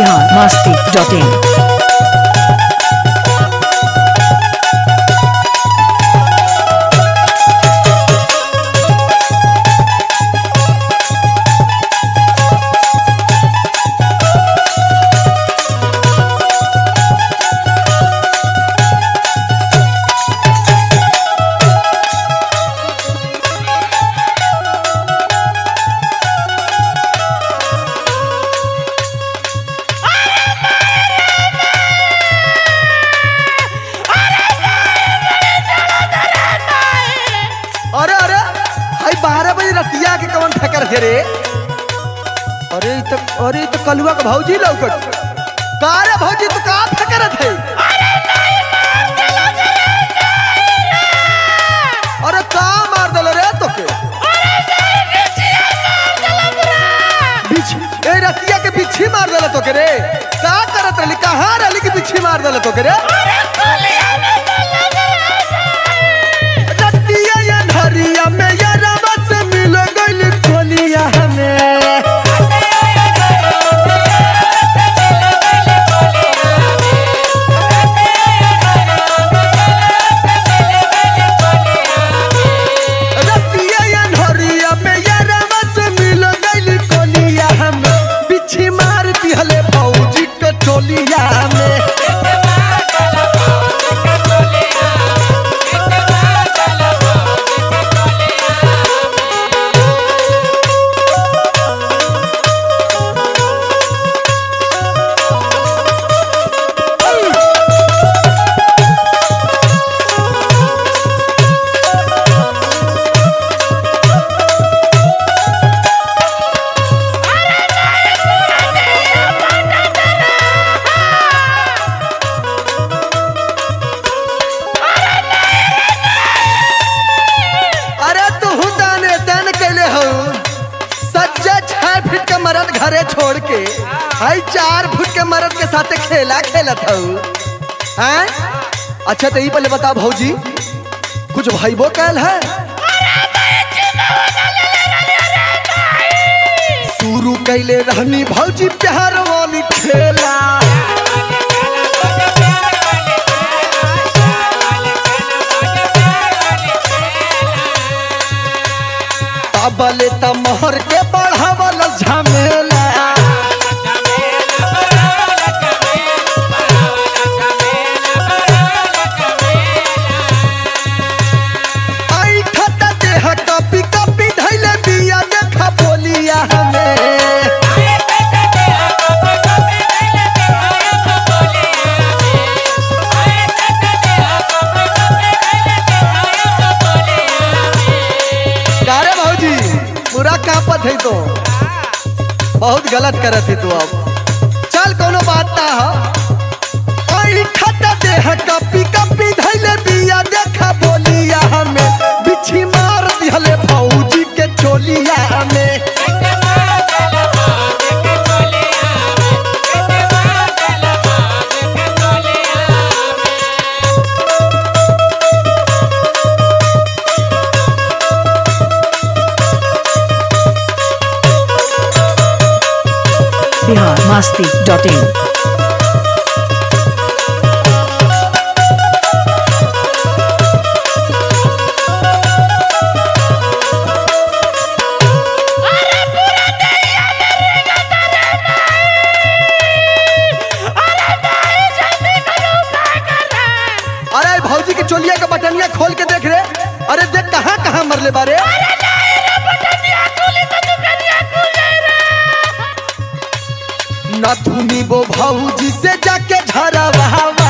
Bihar Masti dot in अरे अरे हाई बारह बजे रतिया के कवन ठकर थे रे अरे इ तो अरे इ तो कलुआ के भौजी लौकट का रे भौजी तू का ठकर थे अरे का मार दल रे तोके बिछ ए रतिया के बिच्छी मार दल तोके रे का करत रहली कहाँ रहली कि बिच्छी मार दल तोके रे रतिया या धरिया में या रवा से मिल गइल कोलिया हमें रतिया या धरिया में या रवा से मिल गइल कोलिया हमें बिच्छी मार दिहले भौजी के टोलिया में अरे तू दाने तन कैले हो सज्जा छह फीट के मर्द घरे छोड़ के हाई चार फुट के मर्द के साथे खेला खेलत हो हैं अच्छा तो ई पहले बता भौजी कुछ भाईबो कैल है शुरू कैले रहनी भौजी प्यार वाली खेला तबले त मोहर के बढ़ावल झमेला आई खता देह कपी कपी धैले बिया देखा बोलिया हमें कारे भौजी पूरा कापत है तो बहुत गलत करत है तू अब चल कोनो बात ना हो आई खता देह कपी कपी धैले बिया देखा बोलिया हमें बिछी मार दिहले भौजी के चोलिया हमें बिहार मस्ती डॉट इन अरे भौजी के चोलिया के बटनिया खोल के देख रे अरे देख कहाँ कहाँ मरले बारे न धुनी वो भौजी से जाके झरवावा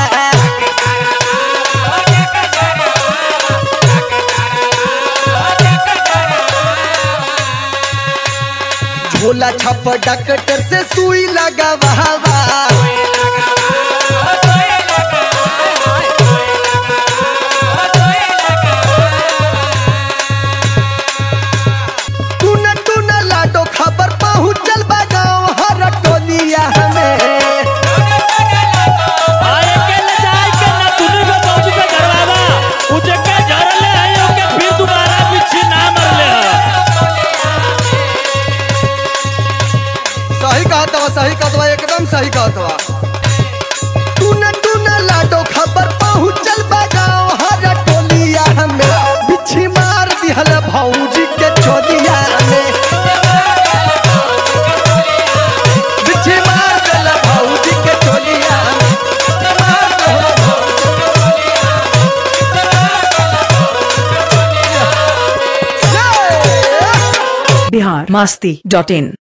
झोला छप डॉक्टर से सुई लगावा टून टून लाडो खबर पहुँचल बा गाँव हर टोलिया हमें आए के ले जाए के ना तुनी को पहुंच पे घरवावा उजे के झरले है ओके फिर दोबारा पीछे ना मरले है सही कहत बा सही कहत बा एकदम सही कहत बा टूना टूना लाडो खबर पहुंचल बा गाँव हर टोलिया में बिछी मार दिहल भौजी के चोलिया में बिछी मार दिहल भौजी के चोलिया में मार दिहल भौजी के चोलिया में। बिहार मस्ती डॉट इन